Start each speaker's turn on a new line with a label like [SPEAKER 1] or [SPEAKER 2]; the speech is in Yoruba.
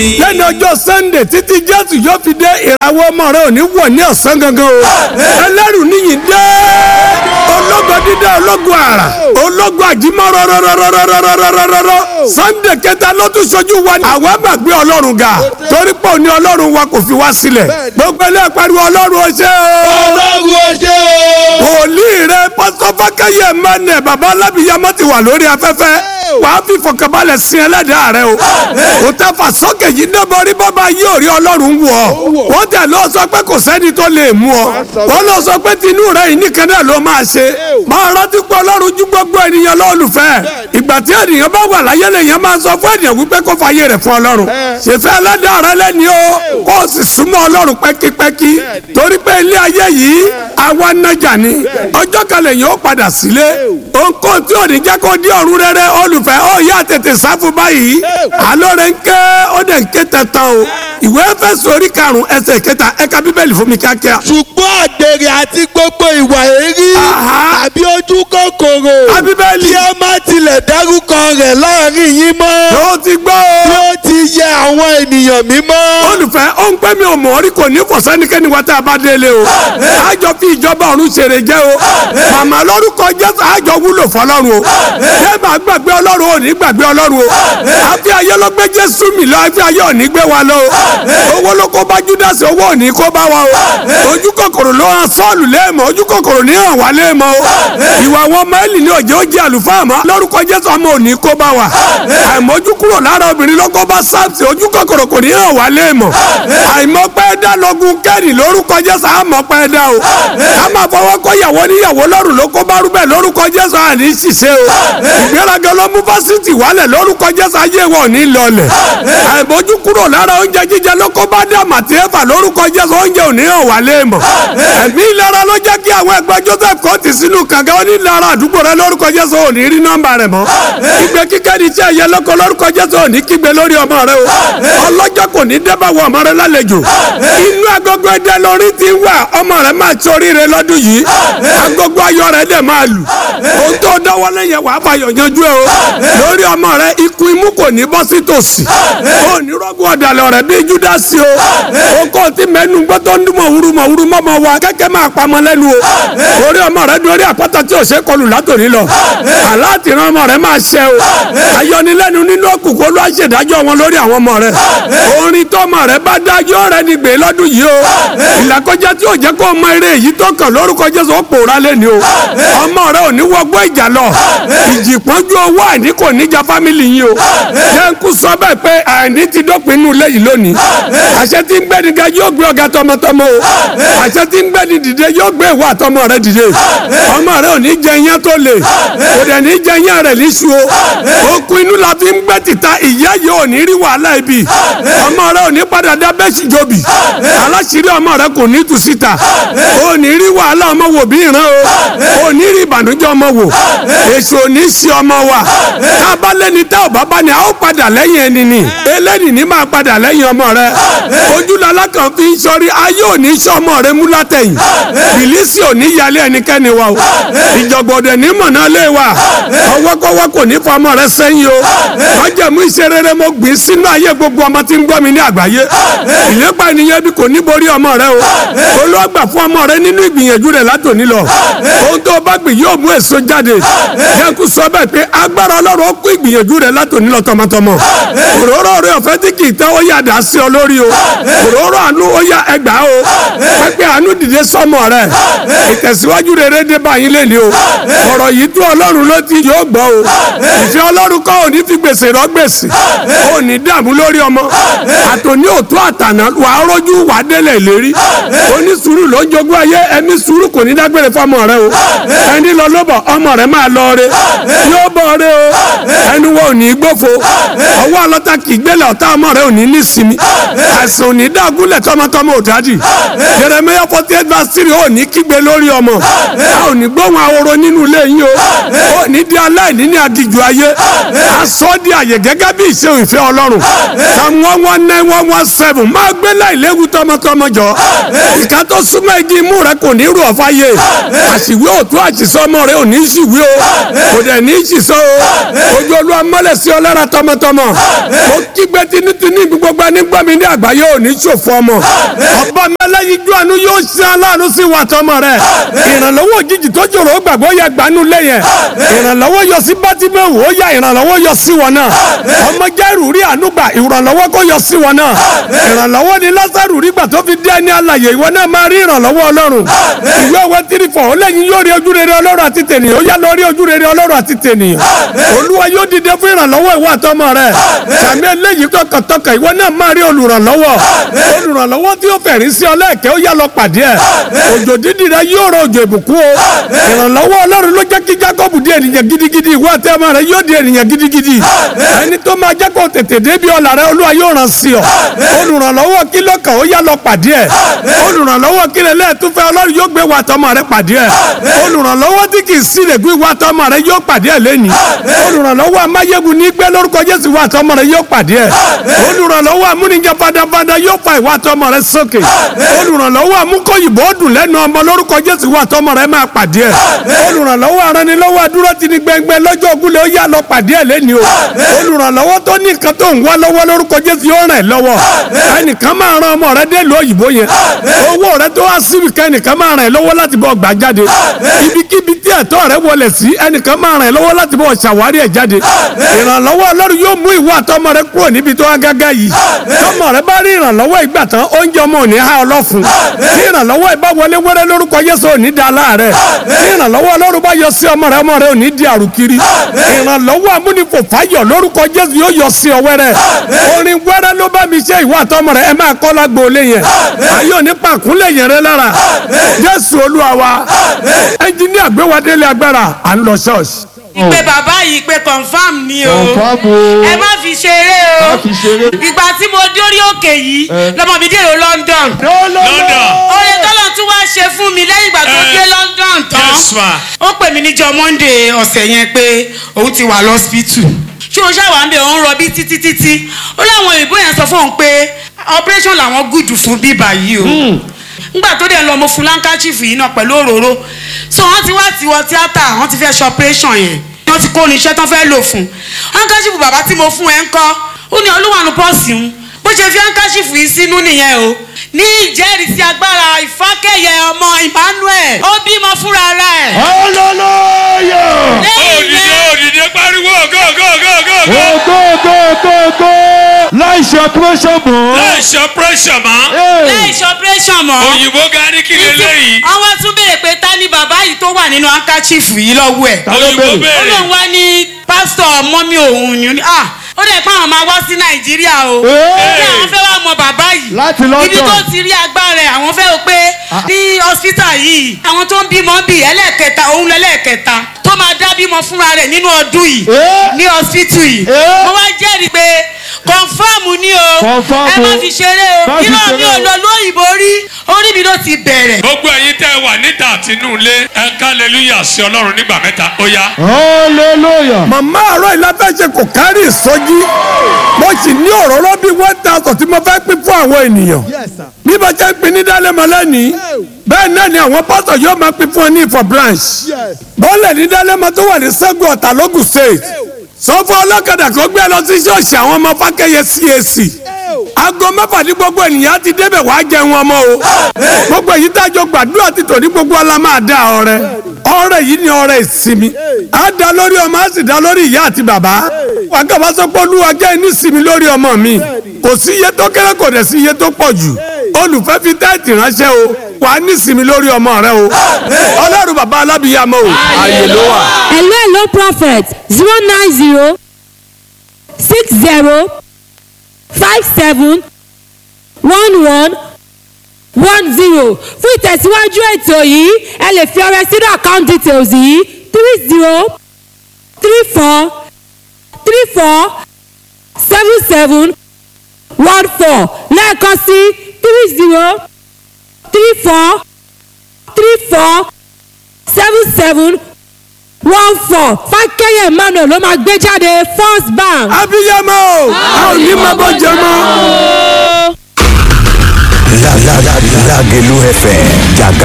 [SPEAKER 1] lẹ́nu ọjọ́ sunday títí jésù yóò fi dé ìràwọ̀ ọmọ rẹ ò ní wọ̀ ní ọ̀sán gangan o ẹlẹ́rù níyìn dé ológo dídá ológo àrà ológo àjímọ́ rọ́rọ́rọ́rọ́rọ́rọ́rọ́rọ́ sunday kẹta ló tún ṣojú wa ní àwọn àgbàgbé ọlọ́run ga torí pé òní ọlọ́run wa kò fi wá sílẹ̀ gbogbo ilé pariwo ọlọ́run ó ṣe o
[SPEAKER 2] ọlọ́run ó ṣe o.
[SPEAKER 1] wòlíì rẹ pásítọ̀ fákẹ́yẹ mẹ́nẹ̀ bàbá alábìyamọ́ ti wà lórí afẹ́fẹ́ wàá fi fọkànbalẹ̀ sin ẹlẹ́dàá rẹ o o tẹ fà sókè yìí dẹ́bọ̀rí bàbá yìí ò rí ọlọ́run wù ọ́ wọ́n tẹ̀ lọ sọ pé kò sẹ́ni tó lè mú ọ wọ́n lọ sọ pé tinú rẹ yìí nìkan náà ló máa ṣe máa rántí pé ọlọ́run ju gbogbo ènìyàn lọ́ọ̀lùfẹ́ ìgbà tí ènìyàn bá wà láyé lèèyàn máa sọ fún ènìyàn wípé kó fàyè rẹ̀ fún ọlọ́run ṣèfẹ́ ẹlẹ́dàá rẹ lẹ́ni o kó o sì súnmọ́ ọlọ́run pẹ́kípẹ́kí torí pé ilé ayé yìí àwa nájà ni ọjọ́ kan lèèyàn ó padà sílé ohunkóhun tí ò ní jẹ́ kó di ọ̀run rere olùfẹ́ ó yá tètè sáfù báyìí alóore ń ké ó dẹ̀ ń ké tẹ̀tàn o ìwé Éfésù orí karùn-ún ẹsẹ̀ kẹta ẹ̀ka bíbélì fún mi kíákíá.
[SPEAKER 2] ṣùgbọ́n àgbèrè àti gbogbo ìwà èrí
[SPEAKER 1] Aha.
[SPEAKER 2] àbí ojú kòkòrò
[SPEAKER 1] Ká Bíbélì.
[SPEAKER 2] kí ẹ má tilẹ̀ dárúkọ rẹ̀ láàrin yín mọ́
[SPEAKER 1] ó ti gbọ́
[SPEAKER 2] bí
[SPEAKER 1] o.
[SPEAKER 2] ó ti yẹ àwọn ènìyàn mímọ́.
[SPEAKER 1] olùfẹ́ ó ń pẹ́ mi ò mọ̀ ọ́ rí kò ní kò sẹ́nikẹ́ni wa tá a bá délé o àjọ fi ìjọba ọ̀run ṣeré jẹ́ o màmá lórúkọ Jésù àjọ wúlò fọlọ́run o ṣé màá gbàgbé ọlọ́run ò ní gbàgbé ọlọ́run o àfi ayé ló gbé Jésù mi lọ àfi ayé ò ní gbé wa lọ o owó ló kó bá Júdásì owó ò ní kó bá wa o ojú kòkòrò ló hàn Sọ́ọ̀lù léèmọ̀ ojú kòkòrò ní hàn wá léèmọ̀ o ìwà àwọn ọmọ Élì ní òjò ó jẹ́ àlùfáà mọ́ lórúkọ Jésù ọmọ ò ní kó bá wa àìmọ́jú kúrò lára obìnrin ló kó bá sáàpì ojú kòkòrò kò ní hàn wá léèmọ̀ àìmọ́pẹ́ dá lọ́gùn kẹ́rì lórúkọ Jésù àmọ́pẹ́ dá o ká máa fọwọ́ kọ́ ìyàwó níyàwó lọ́rùn ló kó bá rúbẹ̀ lórúkọ Jésù àní ṣiṣẹ́ o ìgbéraga ló mú fásitì wálẹ̀ lórúkọ Jésù ayé wọn ò ní lọlẹ̀ àìmọ́jú kúrò lára oúnjẹ jíjẹ ló kó bá dá màtí ẹ̀fà lórúkọ Jésù oúnjẹ ò ní hàn wá léèmọ̀ ẹ̀mí ìlara ló jẹ́ kí àwọn ẹgbẹ́ Joseph kò tì sínú kànga ó ní lára àdúgbò rẹ lórúkọ Jésù ò ní rí nọ́mbà rẹ̀ mọ́ ìgbé kíkẹ́ ní tí ẹ̀yẹ lọ́kọ lórúkọ Jésù ò ní kígbe lórí ọmọ rẹ o ọlọ́jọ́ kò ní dẹ́bà wọ ọmọ rẹ lálejò inú agogo ẹdẹ lórí ti wà ọmọ rẹ máa torí rẹ lọ́dún yìí agogo ayọ̀ rẹ dẹ̀ máa lù ohun tó dọ́wọ́lé yẹn wàá fàyọ̀ yanjú ẹ o lórí ọmọ rẹ ikú imú kò ní bọ́ sí tòsí ó ní rọ́gùn ọ̀dàlẹ̀ rẹ bí Júdásì o o kò tí mẹ́nu gbọ́ tó ń dún mọ̀wúrú mọ̀wúrú mọ́mọ́ wa kẹ́kẹ́ máa pamọ́ lẹ́nu o orí ọmọ rẹ dorí àpáta tí ò ṣe kọlù látòní lọ aláàtìrán ọmọ rẹ máa ṣẹ o ayọnilẹ́nu nínú òkùnkùn olú àṣẹdájọ́ wọn lórí àwọn ọmọ rẹ orin tó ọmọ rẹ bá dájọ́ rẹ ní gbé lọ́dún yìí o ìlàkọjá tí ò jẹ́ kó ọmọ eré èyí tó kàn lórúkọ Jésù ó pòórá lẹ́ni o ọmọ rẹ ò ní wọgbọ́ ìjà lọ ìjì pọ́njú owó àìní kò níjà fámìlì yìí o jẹ́ ń kú sọ bẹ́ẹ̀ pé àìní ti dópin inú ilé yìí lónìí àṣẹ tí ń gbẹ́ni ga yóò gbé ọ̀gá tọmọtọmọ o àṣẹ tí ń gbẹ́ni dìde yóò gbé ìwà àtọmọ rẹ dìde ọmọ rẹ ò ní jẹ iyán tó le kò dẹ̀ ní jẹ iyán rẹ̀ níṣu o okun inú la fi ń gbẹ́ tìta ìyá yìí ò ní rí wàhálà ibi ọmọ rẹ ò ní padà dá bẹ́ẹ̀sì jobi aláṣírí ọmọ rẹ kò ní tú síta ò ní rí wàhálà ọmọ wò bí ìran o ò ní rí ìbànújẹ́ ọmọ wò èso ò ní sí ọmọ wa tá a bá lẹ́ni tá ò bá bá ní a ó padà lẹ́yìn ẹni ni eléyìí ní máa padà lẹ́yìn ọmọ rẹ ojúlọ́lá kan fi ń sọrí ayé ò ní sọ ọmọ rẹ mú látẹ̀yìn bìlísì ò ní yálé ẹnikẹ́ni wa o ìjọ̀gbọ̀dẹ̀ ní mọ̀nà lé wa ọwọ́kọ́wọ́ kò ní fọ ọmọ rẹ sẹ́yìn o májẹ̀mú iṣẹ́ rere mo gbìn sínú ayé gbogbo ọmọ tí ń gbọ́ mi ní àgbáyé ìlépa ènìyàn bí kò ní borí ọmọ rẹ o olóògbà fún ọmọ rẹ nínú ìgbìyànjú rẹ látòní lọ ohun tó bá gbìn yóò mú èso jáde yẹnku sọ bẹ́ẹ̀ pé agbára ọlọ́run ó kó ìgbìyànjú rẹ látòní lọ tọmọtọmọ òróró rẹ ọ̀fẹ́ tí kì í tán ó yà dá sí ọ lórí o òróró àánú ó yà ẹgbàá o pẹpẹ àánú dìde sọmọ rẹ ìtẹ̀síwájú rere dé báyìí lé ní o ọ̀rọ̀ yìí tó ọlọ́run ló ti yóò gbọ́ o ìfẹ́ ọlọ́run kọ́ òní fi gbèsè rọ gbèsè òní dààmú lórí ọmọ àtòní òtún àtàná wàá rọ́jú wàá délẹ̀ ìlérí oní sùúrù ló ń jogún ayé ẹni sùúrù kò ní dágbére fọmọ rẹ o ẹni lọ lóbọ̀ ọmọ rẹ máa lọ re yóò bọ̀ re o ẹni wo ò ní gbófo ọwọ́ ọlọ́ta kì í gbélé ọ̀tá ọmọ rẹ ò ní nísìmí àìsàn ò ní dàgúlẹ̀ tọmọtọmọ ò dádì Jeremiah forty eight verse three ò ní kígbe lórí ọmọ a ò ní gbóhùn ahoro nínú ilé yín o ò ní di aláìní ní agijù ayé a sọ ọ́ di àyè gẹ́gẹ́ bí ìṣe ìfẹ́ ọlọ́run psalm one one nine one one seven máa gbé láìléwu tọmọtọmọ jọ ìka tó súnmọ́ igi imú rẹ kò ní rú ọ̀fà yé àṣìwé òtún àṣìṣọ́ ọmọ rẹ ò ní í ṣìwé o kò dẹ̀ ní í ṣìṣọ́ o ojú olúwa mọ́lẹ̀ sí ọlọ́ra tọmọtọmọ ó kígbe tinútinú ibi gbogbo ẹni gbọ́ mi ní àgbáyé ò ní ṣòfò ọmọ ọba mẹlẹ́yinjú àánú yóò ṣe aláàánú sí wa tọmọ rẹ ìrànlọ́wọ́ òjijì tó jòrò ó gbàgbọ́ yẹ gbanú lẹ́yìn ìrànlọ́wọ́ yọ sí bátímẹ́wò ó yá ìrànlọ́wọ́ yọ sí wọn náà ọmọ jẹ́rù rí ànúgbà ìrànlọ́wọ́ kó yọ sí wọn náà ìrànlọ́wọ́ ni lásàrù rí gbà tó fi dé ní àlàyé ìwọ náà máa rí ìrànlọ́wọ́ ọlọ́run ìwé òwe tírì fọ̀ ó lẹ́yìn yóò rí ojú rere ọlọ́run àti tènìyàn ó yá lọ rí ojú rere ọlọ́run àti tènìyàn olúwa yóò dìde fún ìrànlọ́wọ́ ìwọ àtọmọ rẹ sàmì eléyìí tọkàntọkàn ìwọ náà máa rí olùrànlọ́wọ́ olùrànlọ́wọ́ tí ó fẹ̀rí sí ọ lẹ́ẹ̀kẹ́ ó yá lọ pàdé ẹ̀ òjò dídì rẹ yóò rọ òjò ìbùkún o ìrànlọ́wọ́ ọlọ́run ló jẹ́ kí Jákọ́bù di ènìyàn gidigidi ìwọ àti ọmọ rẹ yóò di ènìyàn gidigidi ẹni tó máa jẹ́ kó tètè débi ọ̀la rẹ olúwa yóò ràn sí ọ olùrànlọ́wọ́ kí lọ́kàn ó yá lọ pàdé ẹ̀ olùrànlọ́wọ́ kí lè lẹ́ẹ̀túfẹ́ ọlọ́run yóò gbé wa tọmọ rẹ pàdé ẹ̀ olùrànlọ́wọ́ tí kì í sí lè gbé wa tọmọ rẹ yóò pàdé ẹ̀ lẹ́ni olùrànlọ́wọ́ amáyégun ní gbé lórúkọ Jésù wa tọmọ rẹ yóò pàdé ẹ̀ olùrànlọ́wọ́ amúnijẹ fadafada yóò fa ìwà tọmọ rẹ sókè olùrànlọ́wọ́ amúkọ̀yìnbó dùn lẹ́nu ọmọ lórúkọ Jésù wa tọmọ rẹ máa pàdé ẹ̀ olùrànlọ́wọ́ aranilọ́wọ́ adúró ti ní gbẹngbẹ lọ́jọ́ ògúnlẹ̀ ó yá lọ pàdé ẹ̀ lẹ́ni o olùrànlọ́wọ́ tó ní nǹkan tó ń wá lọ́wọ́ lórúkọ Jésù yóò ràn ẹ́ lọ́wọ́ ẹnìkan máa ran ọmọ rẹ dé ìlú òyìnbó yẹn owó rẹ tó wá síbi kan ẹnìkan máa ràn ẹ́ lọ́wọ́ láti bọ́ gbà jáde ibikíbi tí ẹ̀tọ́ rẹ wọlé sí ẹnìkan máa ràn ẹ́ lọ́wọ́ láti bọ́ ṣàwárí ẹ̀ jáde ìrànlọ́wọ́ Ọlọ́run yóò mú ìwọ àtọmọ rẹ kúrò níbi tó wá gágá yìí tọmọ rẹ bá rí ìrànlọ́wọ́ ìgbà tán oúnjẹ ọmọ ò ní há ọlọ́fun tí ìrànlọ́wọ́ ìbá wọlé wẹ́rẹ́ lórúkọ Jésù ò ní da láàrẹ̀ tí ìrànlọ́wọ́ Ọlọ́run bá yọ sí ọmọ rẹ ọmọ rẹ ò ní di àrùkiri ìrànlọ́wọ́ amúnifò fáyọ̀ lórúkọ Jésù yóò yọ sí ọ wẹ́rẹ́ orin wẹ́rẹ́ ló bá mi ṣe ìwọ àtọmọ rẹ ẹ máa kọ́ lágbo lé yẹn ayọ̀ ní pàkúnlẹ̀ yẹn rẹ lára Jésù Olúwa wa ẹnjiníà gbé wa délé agbára à ń lọ ṣọ́ọ̀ṣì
[SPEAKER 3] ìpè bàbá yìí pé confam ni o
[SPEAKER 4] Confirm o.
[SPEAKER 3] ẹ má fi ṣeré o
[SPEAKER 4] Má fi ṣeré.
[SPEAKER 3] ìgbà tí mo dórí òkè yìí lọmọ mi dèrò London
[SPEAKER 5] London.
[SPEAKER 3] oore tọ́lọ̀ tún wá ṣe fún mi lẹ́yìn ìgbà tó
[SPEAKER 5] Eh.
[SPEAKER 3] dé London tán
[SPEAKER 5] Yes, ma.
[SPEAKER 3] ó pè mí níjọ́ Monday ọ̀sẹ̀ yẹn pé òun ti wà lọ́sibítù ṣé o ṣàwà ń bẹ òun rọbí títí títí ó láwọn òyìnbó yẹn sọ fún òun pé operation làwọn gùdù fún bíbà yìí o ngbà tó dẹ̀ lọ mo fún lankachifu yìí náà pẹ̀lú òróró so wọ́n ti wá tiwọ́ tíátà wọ́n ti fẹ́ ṣe operation yẹn wọ́n ti kó oníṣẹ́ tán fẹ́ lò fún lankachifu bàbá tí mo fún ẹ ń kọ́ ó ní olúwànú pọ́ọ̀sì ń bó ṣe fi lankachifu yìí sínú nìyẹn o ní ìjẹ́rìísí agbára ìfákẹ́yẹ ọmọ Emmanuel ó bímọ fúnra rẹ̀
[SPEAKER 4] hallelujah.
[SPEAKER 3] lẹ́yìn
[SPEAKER 5] òdìdé
[SPEAKER 3] yẹn
[SPEAKER 5] òdìdé pariwo go go go go go.
[SPEAKER 4] go go go go láì ṣe operation mọ́.
[SPEAKER 5] láì ṣe operation mọ́
[SPEAKER 4] Hey.
[SPEAKER 3] lẹ́yìn ṣe operation mọ́
[SPEAKER 5] òyìnbó ga ní kí lélẹ́yìí
[SPEAKER 3] àwọn tún béèrè pé ta ni bàbá yìí tó wà nínú handkerchief yìí lọ́wọ́ ẹ̀
[SPEAKER 4] Ta ló
[SPEAKER 5] òyìnbó
[SPEAKER 4] béèrè?
[SPEAKER 3] ó
[SPEAKER 5] béèrè
[SPEAKER 3] lóun wá ní pásítọ̀ mọ́mí òun ni ó ní ah ó dẹ̀ pé àwọn máa wá sí nàìjíríà o
[SPEAKER 4] Hey.
[SPEAKER 3] pé àwọn fẹ́ wá mọ bàbá yìí
[SPEAKER 4] Láti London.
[SPEAKER 3] ibi tó ti rí agbára ẹ̀ àwọn fẹ́ o pé ní hospital yìí àwọn tó ń bímọ bì ẹlẹ́ẹ̀kẹta òun lẹ́lẹ́ẹ̀kẹta tó máa dá bímọ fúnra rẹ̀ nínú ọdún yìí
[SPEAKER 4] Hey.
[SPEAKER 3] ní hospital yìí
[SPEAKER 4] Hey.
[SPEAKER 3] mo wá jẹ́rìí pé kọ̀nfàmù ni o
[SPEAKER 4] Confirm
[SPEAKER 3] ẹ má
[SPEAKER 4] o.
[SPEAKER 3] fi ṣeré
[SPEAKER 4] Má
[SPEAKER 3] o
[SPEAKER 4] fi
[SPEAKER 3] irọ́ mi
[SPEAKER 4] ṣeré
[SPEAKER 3] ò
[SPEAKER 4] o.
[SPEAKER 3] lọ lóyìnbó rí orí mi ló ti bẹ̀rẹ̀
[SPEAKER 5] gbogbo ẹ̀yin tẹ́ ẹ wà níta àtinúlé ẹ ká hallelujah sí ọlọ́run nígbà mẹ́ta ó yá.
[SPEAKER 4] hallelujah.
[SPEAKER 1] màmá àárọ̀ ìlàfẹ́ṣe kò kárí ìsọjí mo sì ní òróró bíi one thousand tí mo fẹ́ pín fún àwọn ènìyàn bí mo ṣe ń pín ní dálẹ́mọ lẹ́nìí bẹ́ẹ̀ náà ni àwọn pásọ̀ yóò máa pín fún ọ ní ìfọ̀ branch bọ́ọ̀lẹ̀ ní dálẹ́mọ tó wà ní sẹ́gun ọ̀tà lógùn state sọ fún ọlọ́kadà kó gbé lọ sí ṣọ́ọ̀ṣì àwọn ọmọ fákẹ́yẹ CAC aago mẹ́fà ní gbogbo ènìyàn ti débẹ̀ wá jẹun ọmọ o gbogbo èyí tájọ gbàdúrà ti tò ní gbogbo ọlá máa dá ọrẹ ọrẹ yìí ni ọrẹ ìsinmi á dá lórí ọmọ á sì dá lórí ìyá àti bàbá wàgàbà sọ pé olúwa jẹ́ ní ìsinmi lórí ọmọ mi kò sí iye tó kéré kò dẹ̀ sí iye tó pọ̀ jù olùfẹ́ fi tẹ́ẹ̀tì ránṣẹ́ o wàá ní ìsinmi lórí ọmọ rẹ o ọlọ́run bàbá alábìyàmọ́ o ààyè ló wà.
[SPEAKER 6] hello hello prophet zero nine zero six zero five seven one one one zero fún ìtẹ̀síwájú ètò yìí ẹ lè fi ọrẹ sínú account details yìí three zero three four three four seven seven one four lẹ́ẹ̀kan sí three zero three four three four seven seven one four fákẹ́yẹ̀ emmanuel ló máa gbé jáde first bank.
[SPEAKER 1] abiyamọ o a ò ní máa bọ́ jẹ mọ́.
[SPEAKER 7] Lágẹ̀lú FM jàgà